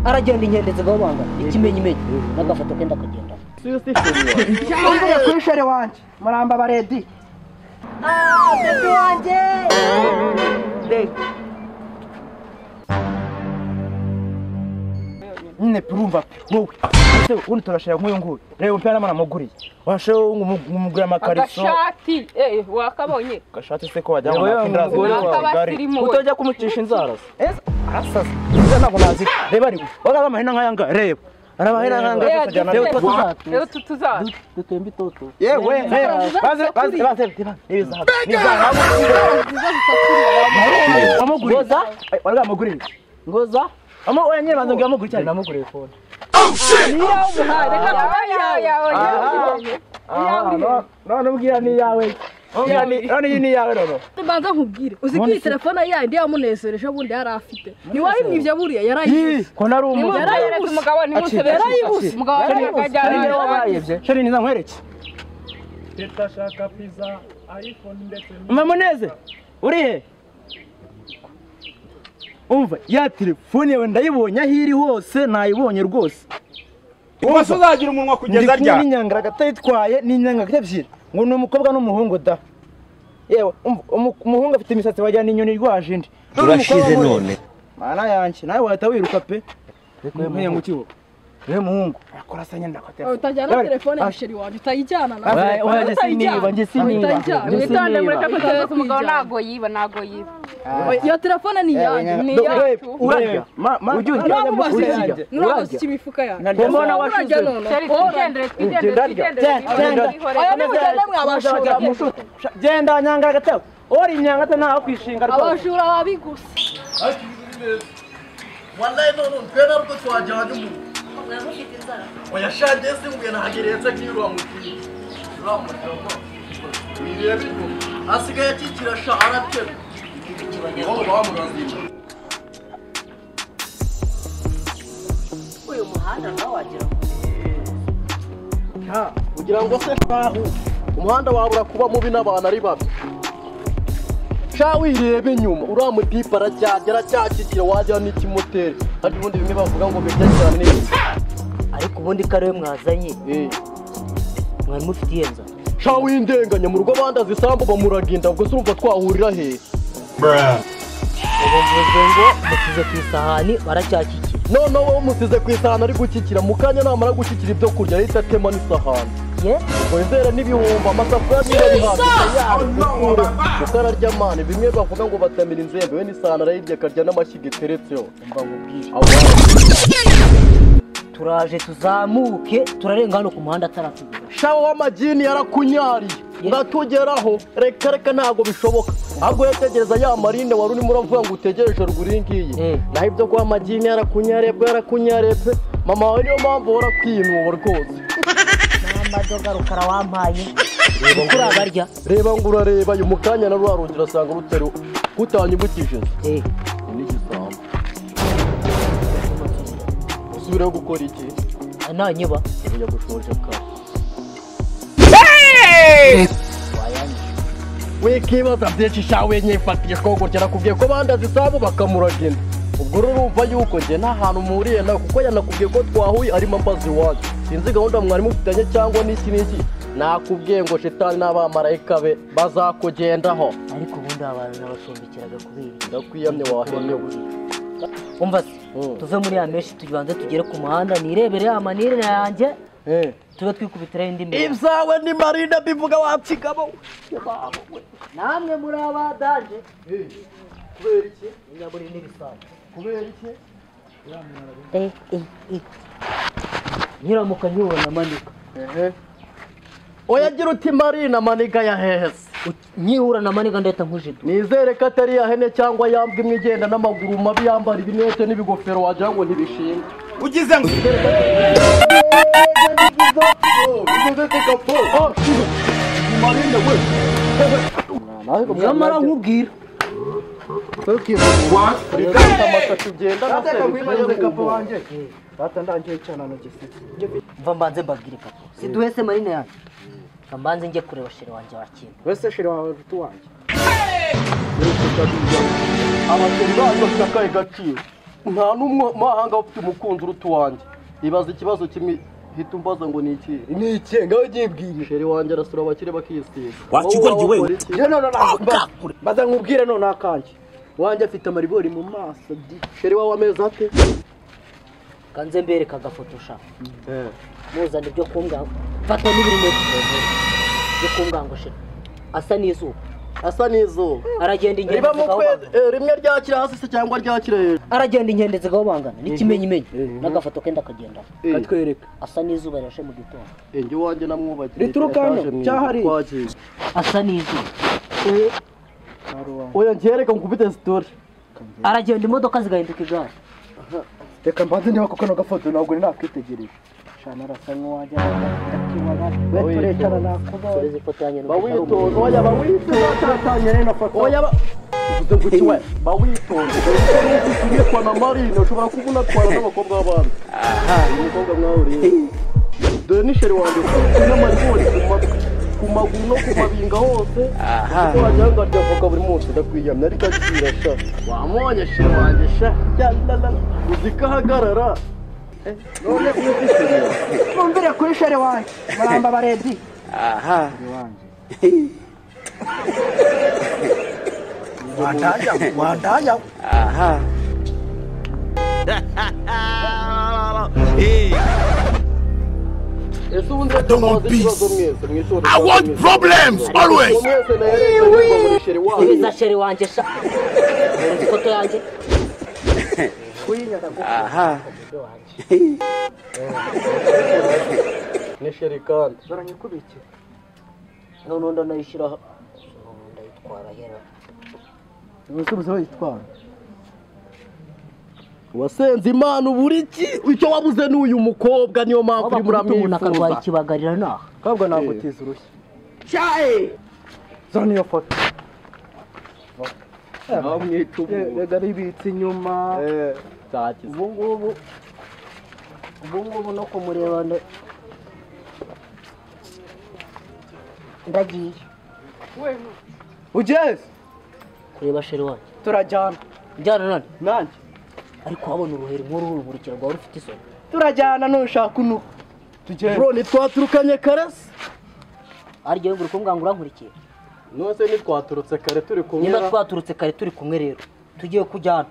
aragenda inkende zigabanga ikimenyimenyi n'agafoto kenda kagenda cyangwa kuri shere wanjye muramba baredi bebi wanjye nyine urumva pe wowe ese ubundi turashira nk'uyu nguyu reba umupira n'amana amuguriye washira umugurira amakariso agashati eh wakabonye gashati se ko wajyana na kindra umugore wawe. utajya kumucisha inzara se Ese arasasa izo ntabwo nazi reba reba urabona amahina nk'aya ngaya reba arabahina nk'aya ngaya Eh, tukajyana dufite- reba rero tutuzaza dutembe itoto yewe reba baze baze baze reba ni izahabu ni izahabu amuguriye Ngoza? Ay, warga amuguriye ngoza amu oya nyine banza ngira amuguriye cyane namuguriye fone reka kuba yawe none none ubwira ni iyawe ubwira ni none iyi ni iyawe rero Banza nkubwire uzi ko iyi telefone yandi yamunezereje bundi yari afite ntiwayimwibye buriya Ih, yarayibuze ko nari umuntu yarayibuse umugabo ntimusebe yarayibuse umugabo yarayibuse akajyana ariyo wabayebye sheri niza nkwereke ndashaka pizza iphone ndetse mamuneze uri he umva ya telefone yawe ndayibonye aho iri hose nayibonye rwose umunsi uzagira umunwa kugeza ndi kumwe rya n'inyangara atayitwaye n'inyangara ebyiri ngo ni umukobwa n'umuhungu da yewe umva, umu- umuhungu afite imisatsi wagira ni inyoni irwaje indi urashize none mana yanjye nawe wahita wiruka pe nk'iyo ngukiho rero umuhungu akora asa nyine ndakatera utajyana telefone ya sheri wawe utayijyana nawe wajye siniba njye siniba Utajya. njye witonde mureke siniba kutereza umugabo ntago yiba ntago yiba iyo telefone ni iyanyu ni iyacu urarya ujya urya urarya nurakoze iki imifuka yanyu urarya mbona washize Sheri, twigendere twigendere twigendere Genda. aya ni twigendere mugenda mwabashora genda nyanga gatabo uri nyanga te ntaho kwishinga rwose abajura babigusa wallahi none ntwe nabwo twajyana umuntu oya sha ndetse nguye nahageretse nk'irwa mukiri uriya mugabo bireba inyuma asigaye akikira sha aratera wowe bamurazima kugira ngo se shahu umuhanda wawe urakuba mubi n'abantu ari babi sha wirebe inyuma uriya mutipe aracyajya aracyakikira wagira n'ikimoteri kandi ubundi bimwe bavuga ngo birya cyane neza ariko ubundi ko ariwe mwazanye mwari mufitiye nzara sha windenganya mu rugo bandaza isambu bamuraginda ubwo se urumva twahurira hehe ubu mvuze ngo mukize ku isahani baracyakikira noneho wowe umusize ku isahani ari gukikira mu kanya namara gukikira ibyo kurya ahita atema n'isahani ubwo wizere n'ibihumbi amasafuriya niba ari hafi yawe kuko ararya mani bimwe bavuga ngo batamira inzembe we n'isahani arayirya akarya n'amashyiga iteretseho mba nkubwire aho turaje tuzamuke turarenga hano ku muhanda ataratugira shawa w'amagini yarakunyariye ndatugeraho reka reka ntabwo bishoboka ahubwo yategereza ya marine wari urimo uravuga ngo utegereje ruguru iyi ngiyi naho ibyo kuba amagini yarakunyariye pe yarakunyariye pe mama wawe niyo mpamvu uhora kwiyunuba rwose n'amadoga rukara wampaye reba ko urabarya reba ngo urareba uyu mukanya na rwa rugi urasanga rutari kutanyibukije Eh. n'igisambo usubireho gukora iki nanyuba uya gushoje kare wikibaza byinshi sha wenye fatiye ko gutya nakubwiye ko bandaza isambu bakamuragenda ubwo rero urumva yuko njye nta hantu mpuriye nawe kuko yanakubwiye ko twahuye arimo ambaza iwacu sinzi gahunda mwari mufitanye cyangwa n'iki n'iki nakubwiye ngo shitani n'abamarayika be bazakugendaho ariko ubundi abantu nabashumbikiraga kubera iki? ndakwiyamye wahenyewe umva se Mm. tuve muri ya menshi tubanze tugere ku muhanda nirebere ya manire yanjye Eh. tube twikubitiraho indi mirimo ibyawe ni marina bivuga wapfigamo namwe muri abadanje kubera iki n'ibisanzwe kubera iki nkiramuka nkibona manika oya gira uti marina maniga yahehese nkihura na manika ndahita nkujidu nizere ko atari yahene cyangwa yambwa imwe igenda n'amaguru mabi yambara ibinete n'ibigofero wagira ngo ntibishinga ugize ngo nyamara nkubwira amashashi ugenda na se mva mbanze mbabwire kapo siduhese marina yanjye Mva mbanze njye kureba shere wanjye wa kintu wese shiri wawe nshuti wanjye abakiriya bazi bafite akahe gaciro nta n'umwe mahanga ufite umukunzi uruta uwanjye ibaza ikibazo kimwe hita umbaza ngo ni iki ni iki ngaho nyibwire sheri wanjye arasura abakire bakisisa Wakigoryi we. njye none ntabwo baza nkubwire none akanjye wanjye afite amaribori mu maso di sheri wawe ameze ate kanze mbereka agafotosha Eh. muzana ibyo kumbwanga mfata n'ibirimo byo kumbwanga shira asa n'izuba asa n'izuba aragenda ingendo riba mu kwezi zigahobangana eh, rimwe ryakira hasi se cyangwa ryakira hejuru aragenda ingendo zigahobangana n'ikimenyimenyi Mhm. n'agafoto kenda kagendana Eh. katwereka asa n'izuba rirashe mu gitondo Eh, njye wanjye namwubakiye Rituruka hano, Yashaje mwiza, cyahari. twagiye. asa n'izuba oya ngereka nkubite sitori aragenda imodoka zigahinduka igare reka mbanze niba kuko kano gafoto ntabwo nari nakwitegereje shana arasa nk'uwajya akibara we turekana nakubonye ureze ifoto yanjye bawitonze oya bawitonze turatanye rero foto oya ba uvuze ngo iki we bawitonze ugiye kwa mama rino ushobora kuba unatwara n'abakobwa b'abandi uyu mukobwa mwahuriye dore ni sheri wanjye n'amaribori ku matwi ku maguru no ku mabinga hose kuko wagira ngo arya avoka buri munsi ndakwiyamya ariko akira sha wamubonye sheri wanjye sha ya la la la. uzi ko ahagarara Eh, none uzi sheri mwumvire kuri sheri wanjye muramba baredi ese ubundi don't want mubaze ikibazo peace. mwese mwishora I want problems always. mwese nahereza neza muri sheri wanjye subiza sheri wanjye sha ureze ifoto yanjye ni sheri kandi baranyikubikira noneho ndanayishyira aha Noneho ndayitwara hera abasubiza bayitwara wasenze imana ubura iki icyo wabuze ni uyu mukobwa niyo mpamvu waba urimo kuruta umuntu akarwara uramwifuza ikibagarira naha kabwa ntabwo Eh. utiza urushyi cyayi zora niyo foto ntamwica ubu rega ribitse inyuma nzakiza ubu ngubu ubu ngubu no kumureba nda- ndagiye ugeze kureba sheri wanjye turajyana njyana none nanjye ariko wabona uruheri nk'uru ruruhurukira rwawe rufite isoni turajyana nushaka unuka tugenda bro ntitwaturukanye karasi arya yumva uri kumbwanga urankurikiye nose ntitwaturutse kare turi kumwe nyina twaturutse kare turi kumwe rero tugiye kujyana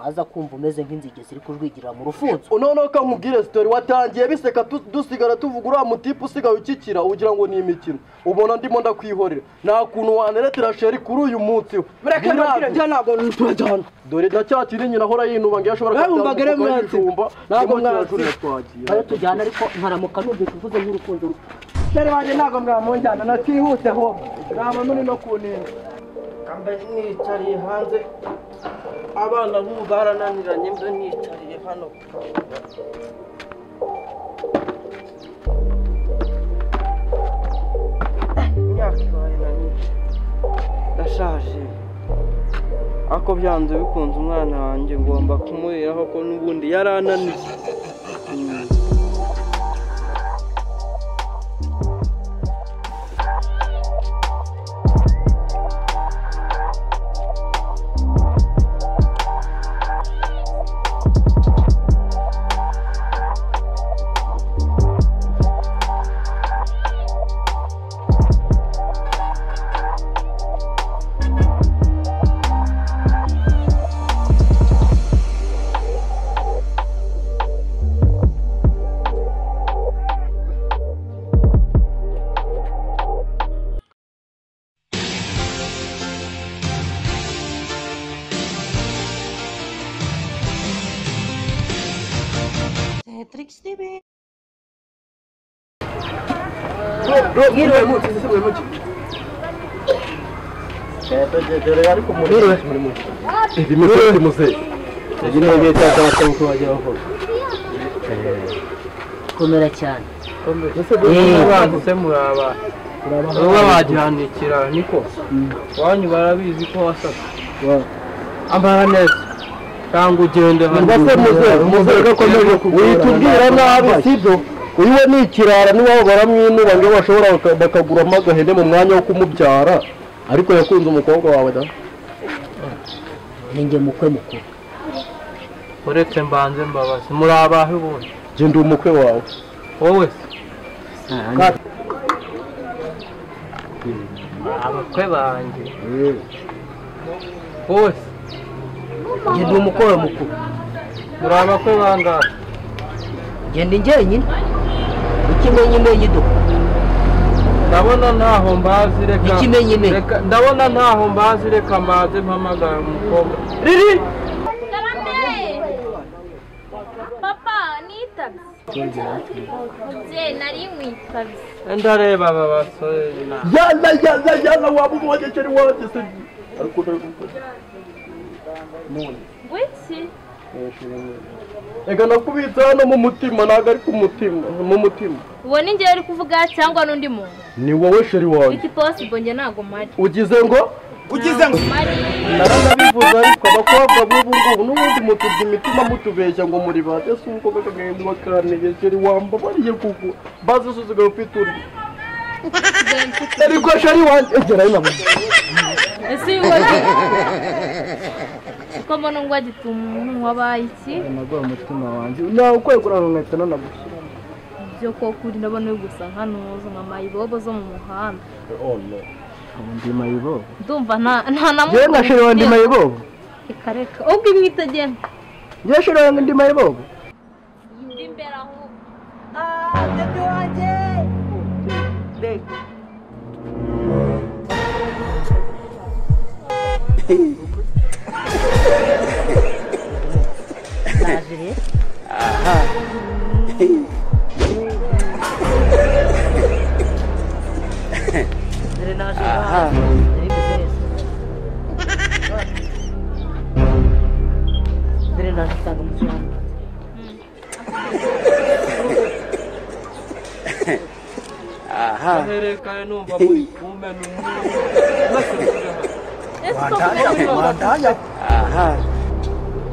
ntaza kumva umeze nk'inzige ziri kujwigirira mu rufunzo noneho ko nkubwire sitori watangiye biseka tu- dusigara tuvuga uriya mutipe usigaye ukikira ugira ngo ni imikino ubona ndimo ndakwihorera nta kuntu waneretera sheri kuri uyu munsi we mureke Ntabwo. nabwire njya ntabwo turajyana dore ndacyakiri nyina ahora yinuba ngo iyo ashobora Nawe wumva kubyanga ngo ari umukobwa w'ibijumba, mwansi. Ntabwo ndimo mwansi. kirajurira twagiye. ayo tujyana ariko nkaramuka numvise uvuze nk'urukundo sheri wanjye ntabwo mwamunjyana natihute ho ntabwo muri no kunenga mba nicariye hanze abana b'ubu barananiranye mba nicariye hano imyaka ibaye na myinshi ndashaje ariko byanze bikunze umwana wanjye ngomba kumuriraho ko n'ubundi yarananiye ibi ni byo bimuze ibi ni ibyo cyangwa cyangwa uko wagira vuba komera cyane ese dore baguze muraba baba bagihanikira niko wanyu barabizi ko wasasa amara neza cyangwa ugende hano mbese muze muze gakomeje witubwira nabi sibyo uyu we ni ikirara niwabo baramwinuba ngo iyo bashobora baka- bakaguramo agahene mu mwanya wo kumubyara ariko yakunze umukobwa wawe da ni njye mukwe mukuru uretse mbanze mbabazi muri abahe ubundi njye ndi umukwe wawe wowe se abakwe banjye wowe se njye ndi umukwe wawe mukuru muri abakwe bangahe njye ndi njyenyine ikimenyimenyi do ndabona ntaho mbazi reka Ikimenyimenyi. reka ndabona ntaho mbazi reka mbaze mpamagare umukobwa riri papa nitabye mubyeyi nari nkwitabye ndareba aba basore na Yalla yalla yalla waba umwogekeri wanjye se ariko ndari gukora ngwiki reka nakubitse hano mu mutima ntabwo ari ku mutima mu mutima uwo ni njyewe uri kuvuga cyangwa n'undi muntu ni wowe sheri wanjye wiki posibo njye ntago mpari ugize ngo ugize ngo mpari naranabivuze ariko abakobwa b'ubu ngubu n'ubundi mutubye imitima mutubeshya ngo muri ba ese uko kagahindwa kantege sheri wambabariye kuko bazi usigaye ufite uri ariko sheri wanjye egera hino ese uyu ngwagi uko mbona ngwagi umuntu wabaye iki nagura umutima wanjye nawe ukwiye kurara inkweto nanagusa ibyo koko uri ndabona uri gusa nkanuza nka mayibobo zo mu muhanda ndi mayibo ndumva nta nta na yewe na sheri wanjye ugira. mayibo reka reka ubwo imwitegeye yewe sheri wanjye ndi mayibo ndi imbere aho aherekane numva muri kumwe n'umwe ese uko mbere wandaya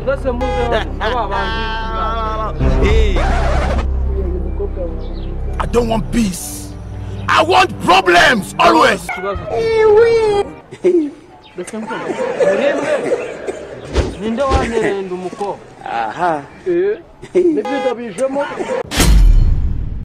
mwese muze hano wa bandi Hey. I don't want peace. I want problems always. ikibazo murembe ninde wanterenda umukobwa nibyo ndabijemo